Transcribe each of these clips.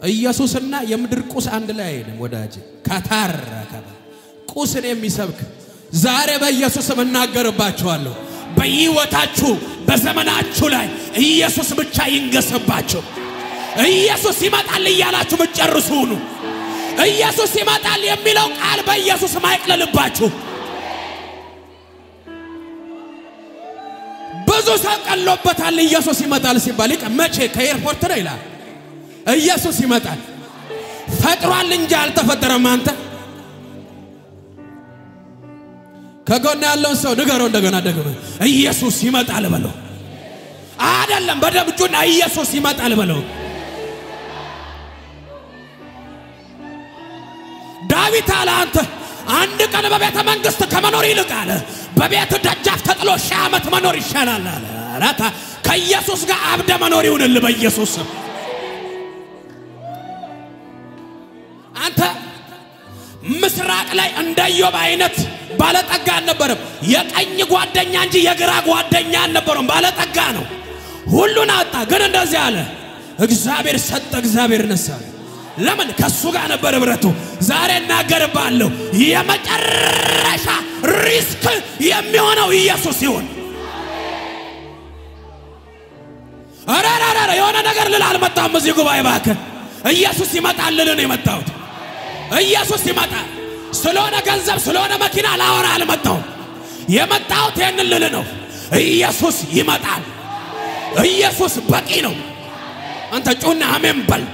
ኢየሱስና የምድር ቁስ አንድ ላይ አይሄድም ወዳጅ። ከታረከ ቁስን የሚሰብክ ዛሬ በኢየሱስም እናገርባችኋለሁ። በሕይወታችሁ በዘመናችሁ ላይ ኢየሱስ ብቻ ይንገስባችሁ። ኢየሱስ ይመጣል እያላችሁ ምትጨርሱ ሁኑ። ኢየሱስ ይመጣል የሚለው ቃል በኢየሱስ ማይቅለልባችሁ። ብዙ ሰው ቀሎበታል። ኢየሱስ ይመጣል ሲባል ይቀ መቼ ከኤርፖርት ነው ይላል። ኢየሱስ ይመጣል ፈጥሯል እንጂ አልተፈጠረም። አንተ ከጎን ያለውን ሰው ንገረው እንደገና ደግመ ኢየሱስ ይመጣል በለው። አይደለም በደም እጁና ኢየሱስ ይመጣል በለው። ዳዊት አለ አንተ አንድ ቀን በቤተ መንግስት ከመኖር ይልቅ አለ በቤት ደጃፍ ተጥሎ ሺህ ዓመት መኖር ይሻላል አለ። አራታ ከኢየሱስ ጋር አብደ መኖር ይሁንል በኢየሱስ ስም። አንተ ምስራቅ ላይ እንደ ኢዮብ አይነት ባለጠጋ አልነበረም። የቀኝ ጓደኛ እንጂ የግራ ጓደኛ አልነበረም። ባለጠጋ ነው። ሁሉን አጣ። ግን እንደዚህ አለ፣ እግዚአብሔር ሰጠ፣ እግዚአብሔር ነሳ። ለምን? ከሱ ጋር ነበር ህብረቱ። ዛሬ እናገርባለሁ፣ የመጨረሻ ሪስክ የሚሆነው ኢየሱስ ሲሆን ኧረ ኧረ ኧረ የሆነ ነገር ልል አልመጣሁም እዚህ ጉባኤ እባክህ። ኢየሱስ ይመጣል ልል ነው የመጣሁት። ኢየሱስ ይመጣል። ስለሆነ ገንዘብ ስለሆነ መኪና ላወራ አልመጣሁም። የመጣሁት ይህንን ልል ነው። ኢየሱስ ይመጣል። ኢየሱስ በቂ ነው። አንተ ጩና አሜን በል።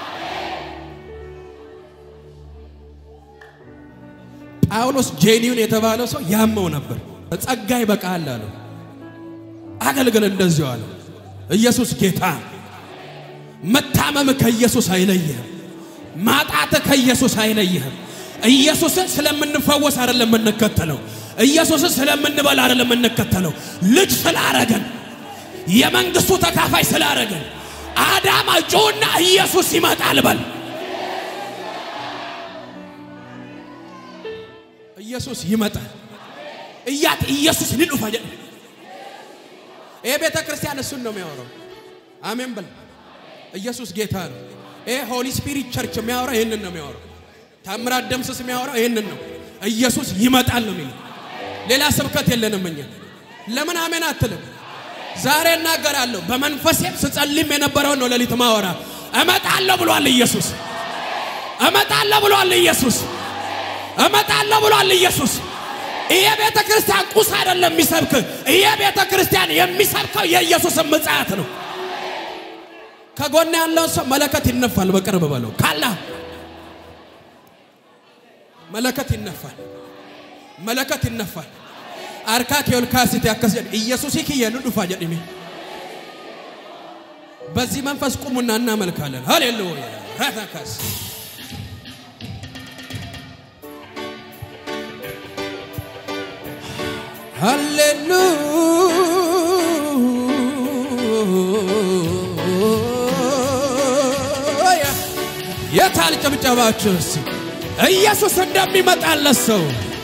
ጳውሎስ ጄኒውን የተባለው ሰው ያመው ነበር። ጸጋ ይበቃል አለው። አገልግል እንደዚሁ አለው። ኢየሱስ ጌታ። መታመም ከኢየሱስ አይለይህም። ማጣት ከኢየሱስ አይለይህም። ኢየሱስን ስለምንፈወስ አይደለም የምንከተለው። ኢየሱስን ስለምንበላ አይደለም የምንከተለው። ልጅ ስላረገን የመንግስቱ ተካፋይ ስላረገን አዳማ ጩና ኢየሱስ ይመጣል በል። ኢየሱስ ይመጣል እያት ኢየሱስ ሊሉፋ ይሄ ቤተ ክርስቲያን እሱን ነው የሚያወራው። አሜን በል። ኢየሱስ ጌታ ነው። ይሄ ሆሊ ስፒሪት ቸርች የሚያወራው ይህንን ነው የሚያወራው። ታምራት ደምስስ የሚያወራው ይህንን ነው። ኢየሱስ ይመጣል ነው የሚለው። ሌላ ስብከት የለንም እኛ። ለምን አሜን አትልም? ዛሬ እናገራለሁ። በመንፈሴም ስጸልም የነበረውን ነው ሌሊት ማወራ። እመጣለሁ ብሏል ኢየሱስ። እመጣለሁ ብሏል ኢየሱስ። እመጣለሁ ብሏል ኢየሱስ። ይሄ ቤተ ክርስቲያን ቁስ አይደለም የሚሰብክ። ይሄ ቤተ ክርስቲያን የሚሰብከው የኢየሱስን ምጽአት ነው። ከጎን ያለውን ሰው መለከት ይነፋል። በቅርብ በለው ካላ መለከት ይነፋል። መለከት ይነፋል። አርካ ኬልካሲት ያከስ ኢየሱስ ይክየሉ ዱፋ ጀድሚ በዚህ መንፈስ ቁሙና እናመልካለን። ሃሌሉያ ራታካስ ሃሌሉያ የታል ጭብጨባችሁ? እስኪ ኢየሱስ እንደሚመጣለት ሰው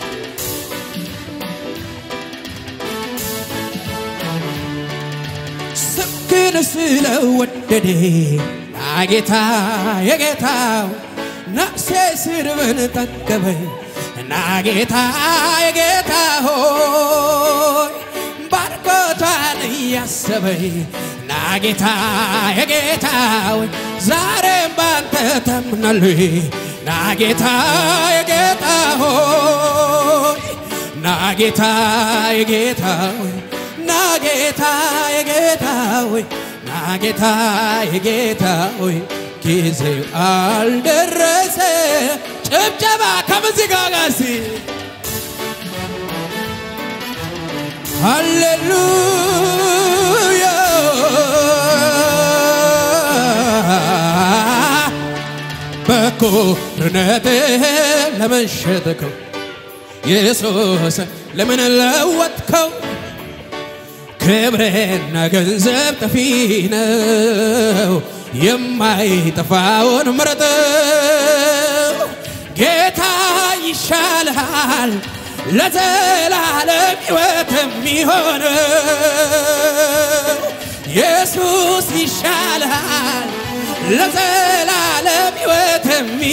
ስብክን ስለወደደ ናጌታ የጌታው ነፍሴ ስርብን ጠገበኝ ናጌታ የጌታ ሆይ ባርኮቷን እያሰበኝ ናጌታ የጌታ ሆይ ዛሬም ባንተ ተምናለሁ ናጌታ የጌታ ሆይ ናጌታ የጌታ ሆይ ናጌታ የጌታ ሆይ ናጌታ የጌታ ሆይ ጊዜው አልደረሰ። ጭብጨባ ከሙዚቃ ጋር ሲ ሃሌሉያ በኩርነትህ ለምን ሸጥከው ኢየሱስ ለምን ለወጥከው? ክብርና ገንዘብ ጠፊ ነው፣ የማይጠፋውን ምረጠው። ጌታ ይሻልሃል ለዘላለም ሕይወት የሚሆነው ኢየሱስ ይሻልሃል ለዘላለም ለዘላለም ሕይወት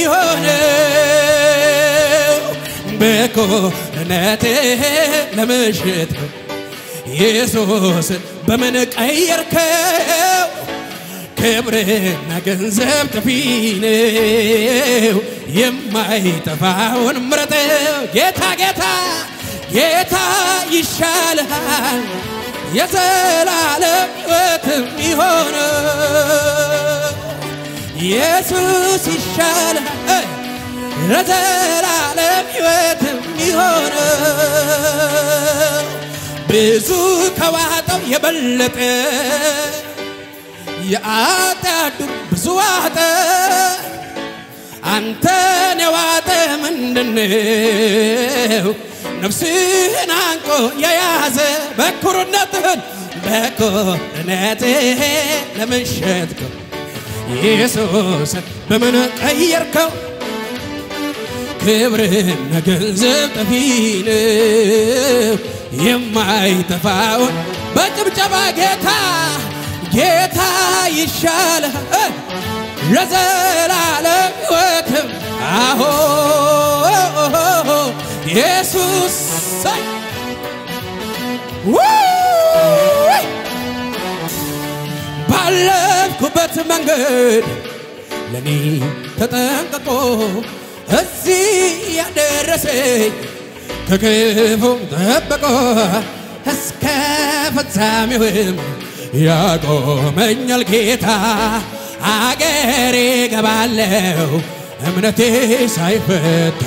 የሚሆነው በኮነትህ ለምሽት ነው። ኢየሱስ በምን ቀየርከው? ክብርና ገንዘብ ጠፊ ነው። የማይጠፋውን ምረጠው። ጌታ ጌታ ጌታ ይሻልሃል የዘላለም ሕይወት የሚሆነው ኢየሱስ ይሻልሃል ለዘላለም ሕይወት የሚሆነው ብዙ ከዋጠው የበለጠ የኃጢአት ዱር ብዙ ዋጠ። አንተን የዋጠ ምንድነው? ነፍስህን አንቆ የያዘ በኩርነትህን በኩርነትህ ለምን ሸጥከው? ኢየሱስን በምን ቀየርከው? ክብርህና ገንዘብ ጠፊ ነው። የማይጠፋውን በጭብጨባ ጌታ ጌታ ይሻልሃል ለዘላለም ሕይወትም አሆ ኢየሱስ አይ! ውይ! ባለፍኩበት መንገድ ለኔ ተጠንቅቆ እዚህ ያደረሰኝ ከክፉ ጠብቆ እስከ ፍጻሜውም ያቆመኛል ጌታ። አገሬ ገባለው እምነቴ ሳይፈታ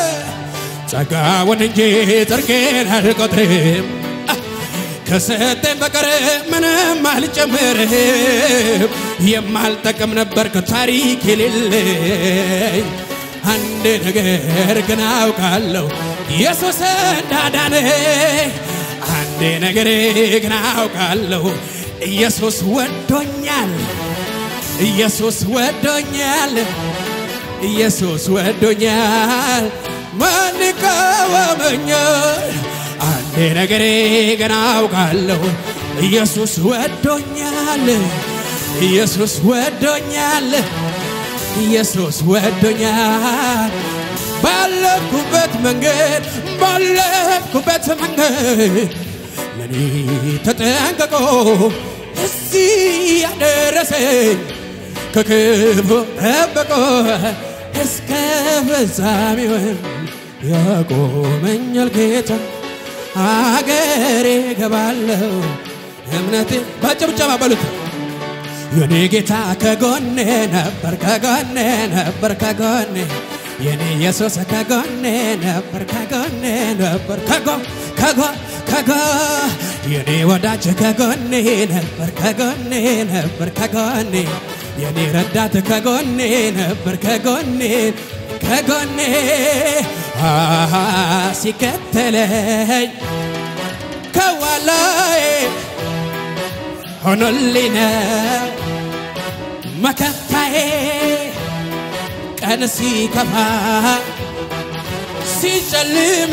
ጸጋውን እንጂ ጽድቄን አልቆጥርም ከሰጠኝ በቀር ምንም አልጨምርም። የማልጠቅም ነበር ከታሪክ የሌለኝ አንድ ነገር ግን አውቃለሁ ኢየሱስ እንዳዳነኝ። አንድ ነገር ግን አውቃለሁ ኢየሱስ ወዶኛል፣ ኢየሱስ ወዶኛል፣ ኢየሱስ ወዶኛል። ማን ይቃወመኛል? አንድ ነገር ግን አውቃለሁ ኢየሱስ ወዶኛል፣ ኢየሱስ ወዶኛል፣ ኢየሱስ ወዶኛል። ባለፍኩበት መንገድ ባለፍኩበት መንገድ ለኔ ተጠንቅቆ እዚህ ያደረሰኝ ከክፉ ጠብቆ እስከ ፍጻሜውም ያቆመኛል ጌታ። አገሬ ገባለሁ እምነቴ በጭብጨባ በሉት የኔ ጌታ ከጎኔ ነበር ከጎኔ ነበር ከጎኔ የኔ ኢየሱስ ከጎኔ ነበር ከጎኔ ነበር ከጎ ከጎ ከጎ የኔ ወዳጅ ከጎኔ ነበር ከጎኔ ነበር ከጎኔ የኔ ረዳት ከጎኔ ነበር ከጎኔ ከጎኔ አሃ ሲከተለኝ ከኋላዬ ሆኖልኝ ነው መከታዬ ቀን ሲከፋ ሲጨልም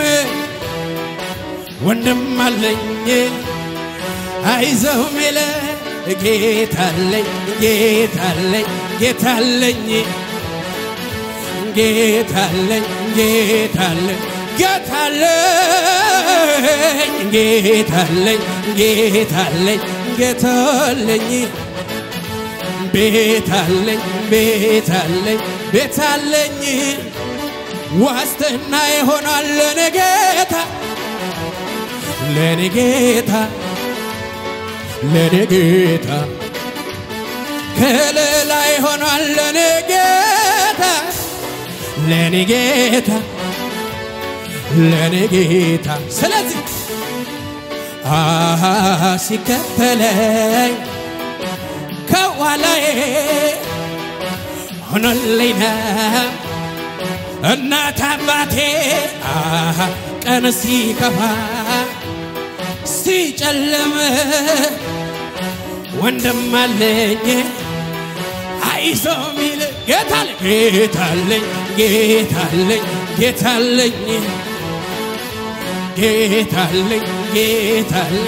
ወንድም አለኝ አይዞህ ሚለ ጌታለኝ ጌታለኝ ጌታለኝ ጌታለኝ ጌታለኝ ጌታለኝ ጌታለኝ ጌታለኝ ጌታለኝ ቤታለኝ ቤታለኝ ቤታለኝ ዋስትና ይሆናል ለኔ ጌታ ለኔ ጌታ ለኔ ጌታ ከለላ ይሆናል ለኔ ጌታ ለኔ ጌታ ለኔ ጌታ ስለዚህ አሃ ሲከተለኝ ከኋላዬ ሆኖልኝ ነው እናት አባቴ አሃ ቀን ሲከፋ ሲጨልም ወንድም አለኝ አይዞ ሚል ጌታለኝ ጌታለኝ ጌታለኝ ጌታለኝ ጌታለኝ ጌታለኝ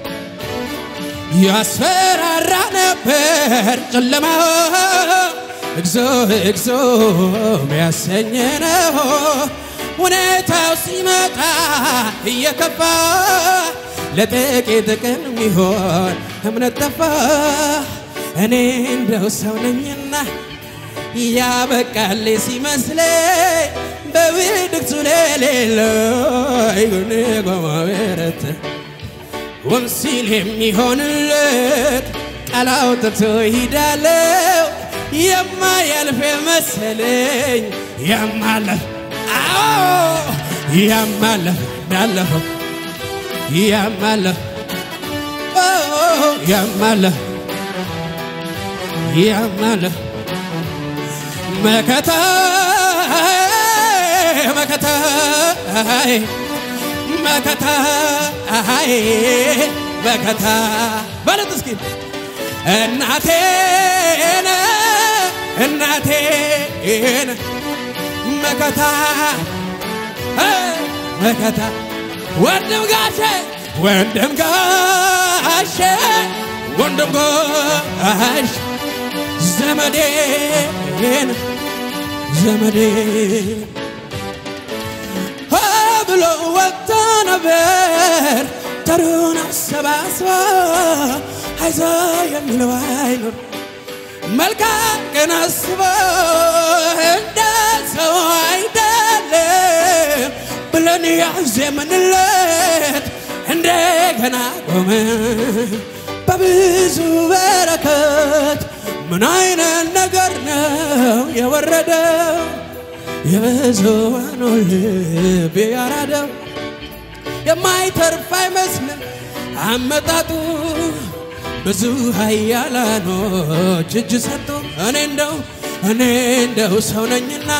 ያስፈራራ ነበር ጨለማ እግዞ እግዞ ሚያሰኝ ነው ሁኔታው ሲመጣ እየከፋ ለጥቂት ቀን ሚሆን እምነት ጠፋ እኔ እንደው ሰው ነኝና ያበቃል ሲመስለኝ በብድግቱ ለሌለው ጎኔ ጎማበረት ውን ሲል የሚሆንለት ቃል አውጥቶ ይሄዳለው የማያልፍ መሰለኝ የማለፍ አዎ የማለፍ እንዳለፈው የማለፍ የማለፍ የማለፍ መከታ መከታ መከታ መከታ በለት እስኪ እናቴን እናቴን መከታ መከታ ወንድም ጋሼ ወንድም ጋሼ ወንድም ጋሽ ዘመዴን ዘመዴን ብሎ ወጥቶ ነበር ተሩን አሰባስቦ አይዞ የሚለው አይኖር መልካም ቀን አስቦ እንደ ሰው አይደለም ብለን ያዜምንለት እንደገና ቆመ በብዙ በረከት ምን አይነት ነገር ነው የወረደው የብዙሃኑ ልብ ያራደው የማይተርፍ አይመስልም አመጣጡ ብዙ ኃያላኖች እጅ ሰጡ። እኔ እንደው እኔ እንደው ሰው ነኝና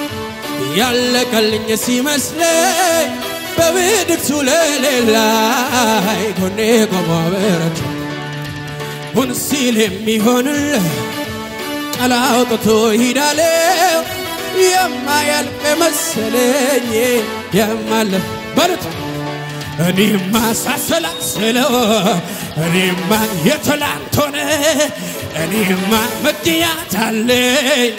ያለቀልኝ ሲመስለኝ በብድግቱ ለሌላይ ጎኔ ቆሞ በረቱ ሁን ሲል የሚሆንልህ ቃል አውጥቶ ይሄዳለው የማያልቅ መሰለኝ የማለፍ በሉት እኔማ ሳሰላስለው እኔማ የትላንት ሆነ እኔማ ምክንያት አለኝ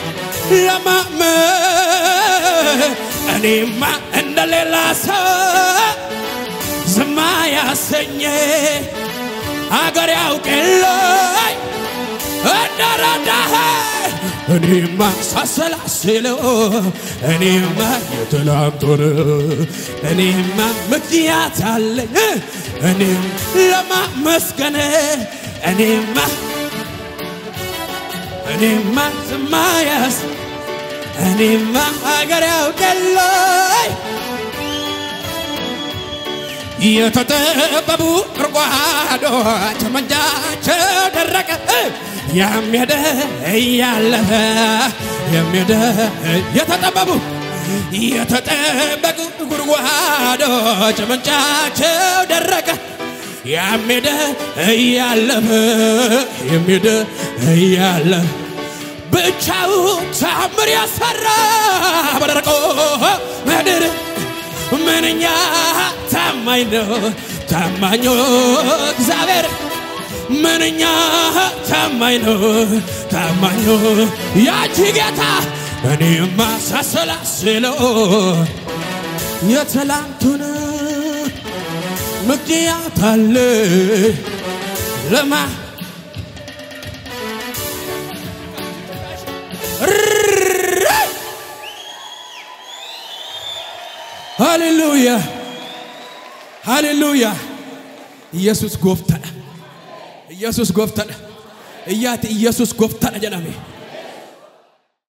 ለማመን እኔማ እንደሌላ ሰው ዝማ ያሰኘ አገር ያውቅልኝ እንደረዳህ እኔማ ሳሰላስለው እኔማ የትላንት ሆነ እኔማ ምክንያት አለኝ እኔም ለማመስገን እኔማ እኔማ ዝማያስ እኔማ አገር ያውቅልኝ የተጠበቡ ጉድጓዶች መንጃቸው ደረቀ የሚሄደ እያለፈ የሚሄደ የተጠበቡ የተጠበቁ ጉድጓዶች ምንጫቸው ደረቀ የሚሄደ እያለፈ የሚሄደ እያለፈ ብቻው ታምር ያሰራ በደረቆ ምድር ምንኛ ታማኝ ነው ታማኙ እግዚአብሔር ምንኛ ታማኝ ነው ታማኙ ያቺ ጌታ እኔማ ሳሰላስለው የትላንቱን ምክንያት አለ ለማ ሃሌሉያ ሃሌሉያ ኢየሱስ ጎፍተነ ኢየሱስ ጎፍተነ እያት ኢየሱስ ጎፍተነ ጀነሜ